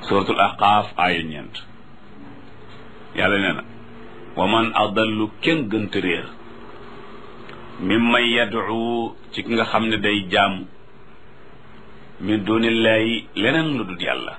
suratul ahqaaf aaya ñeent yàlla nee na wa man adallu kenn gënta réer mimman yad'u ci ki nga xam ne day jaamu min dunillahi leneen lu dul yàlla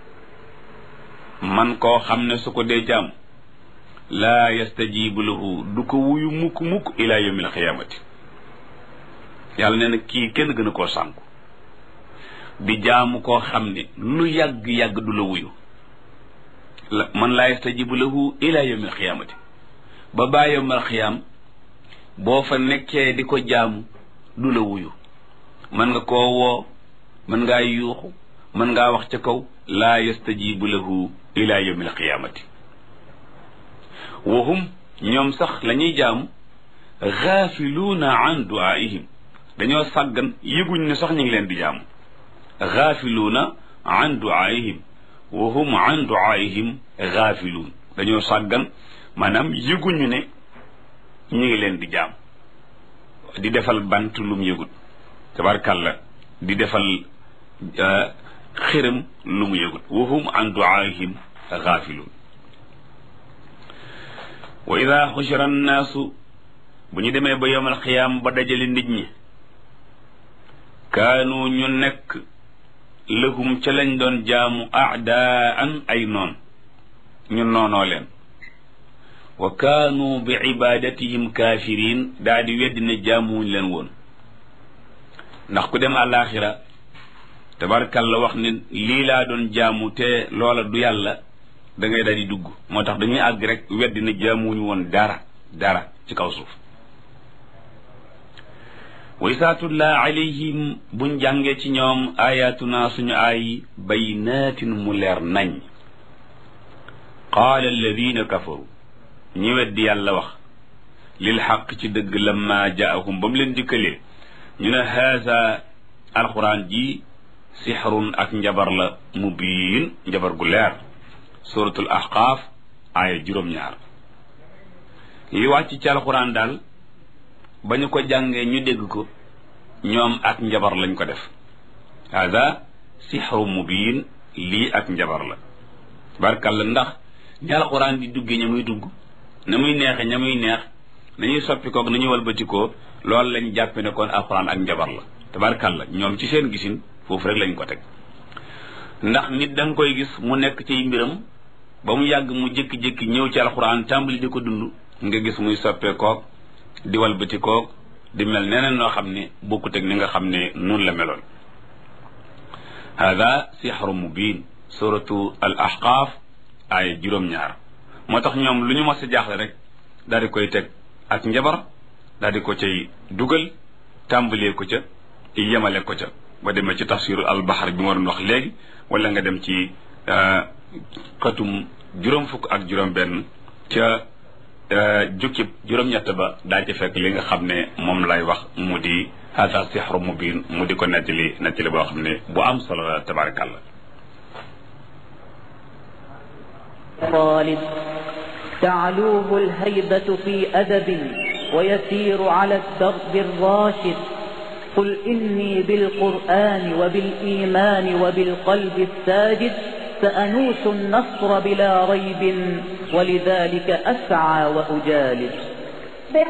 man koo xam ne su ko dee jaam laa yastajibu lahu du ko wuyu mukk mukk ila yawmil xiyaamati yàlla nee na kii kenn gën a koo sànku di jaamu koo xam ne lu yàgg-yàgg du la wuyu man laa yastajibu lahu ila yawmil xiyaamati ba baa yawmal xiyaam boo fa nekkee di ko jaamu du la wuyu mën nga koo woo mën ngaa yuuxu mën ngaa wax ca kaw laa yastajibu lahu ila yawmil qiyaamati wahum ñoom sax la ñuy jaamu gaafiluuna an duaihim dañoo sàggan yëguñ ne sax ñu ngi leen di jaamu gaafiluuna an duaihim wahum an duaihim gaafiluun dañoo sàggan maanaam yëguñu ne ñu ngi leen di jaam di defal bant lum yëgut tabarkàlla di defal xërëm lu mu yëgut wahum an duaihim gaafiluun wa ida xushira annaasu bu ñu demee ba yowmal xiyaam ba dajale nit ñi kaanu ñu nekk lahum ca lañ doon jaamu aadaan ay noon ñu noonoo leen wa kaanu bi ibadatihim kaafiriin daa di weddi ne jaamuwuñ leen woon ndax ku dem àllaaxira tabarkalla wax ne lii laa doon jaamu te loola du yàlla da ngay daal di dugg moo tax dañuy àgg rek weddi ne jaamuwuñu woon dara dara ci kaw suuf wa isaatullah alayhim buñ jàngee ci ñoom ayatuna suñu ay baynaatin mu leer nañ qaala alladina kafaru ñi weddi yàlla wax lil xaq ci dëgg lamma jaahum ba mu leen dikkalee ñu ne haasa alquran ji sixrun ak njabar la mubiin njabar gu leer suratul ahqaaf aaya juróom-ñaar li wàcc ci alquran daal ba ñu ko jàngee ñu dégg ko ñoom ak njabar lañ ko def haasa sixru mubiin lii ak njabar la barkalla ndax ñi alquran di duggee ña muy dugg na muy neexe ña muy neex nañuy soppi koog nañuy walbatikoo loolu lañ jàppe ne kon alquran ak njabar la tabarkalla ñoom ci seen gisin foofu rek lañ ko teg ndax nit da nga koy gis mu nekk ci mbiram ba mu yàgg mu jékki-jékki ñëw ci alquran tàmbali di ko dund nga gis muy soppee koog di walbati koog di mel neneen noo xam ne bokkut ak ni nga xam ne noonu la meloon hada sixru mubin suratu al ahqaaf ay juróom-ñaar moo tax ñoom lu ñu mas a jaaxle rek daal di koy teg ak njabar daal di ko cay dugal tàmbalee ko ca yemale ko ca ba demee ci tafsiru al bahar bi ma doon wax léegi wala nga dem ci xatum juróom fukk ak juróom benn ca jukkib juróom-ñett ba daa ci fekk li nga xam ne moom lay wax mu di hada sixru mubin mu di ko nettali nettali boo xam ne bu am solo la tabarakallah طالب تعلوه الهيبة في أدب ويسير على الدرب الراشد قل إني بالقرآن وبالإيمان وبالقلب الساجد سأنوس النصر بلا ريب ولذلك أسعى وأجالد